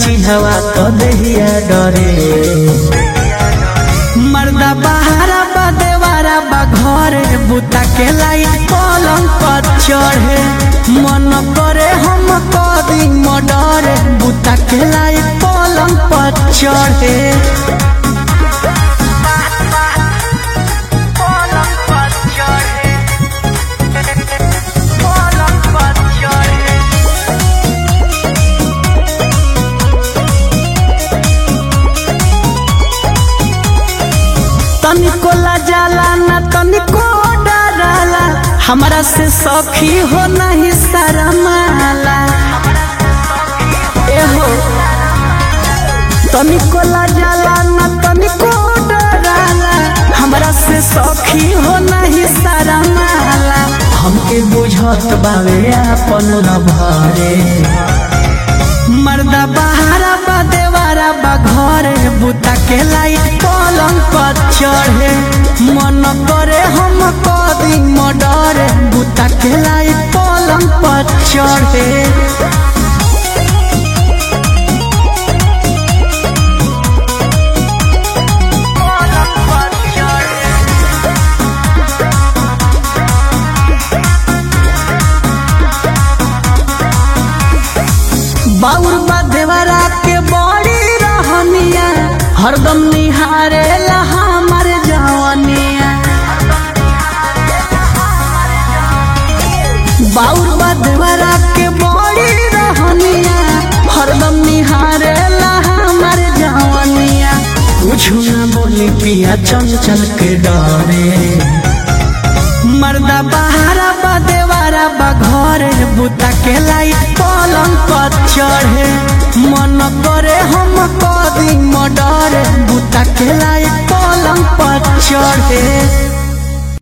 चिढ़वा तो देहिया डरे मर्दा बहारा बा देवारा बा घरे बुता के लाई पलंग पर चढ़े मन करे हम कदी मडरे बुता के लाई पलंग पर चढ़े तनिको जाला ना तनिको डराला हमरा से सखी हो नहीं शरमाला एहो तनिको जाला ना तनिको डराला हमरा से सखी हो नहीं शरमाला हमके बुझत बावे अपन भरे मर्दा बहारा बा देवारा बा घरे बुता के लाई पलंग पर चढ़े मन करे हम कदी मडरे बुता के लाई पलंग पर चढ़े बाउर बा देवरा के बड़ी रहनिया हरदम निहारे ला हमर जवनिया बाउर बा देवरा के बड़ी रहनिया हरदम निहारे ला हमर जवनिया कुछ ना बोली पिया चंचल के डरे मर्दा बहारा बा देवारा बा घरे बुता के लाई पलंग पर चढ़े मन करे हम कदी मडरे बुता के लाई पलंग पर चढ़े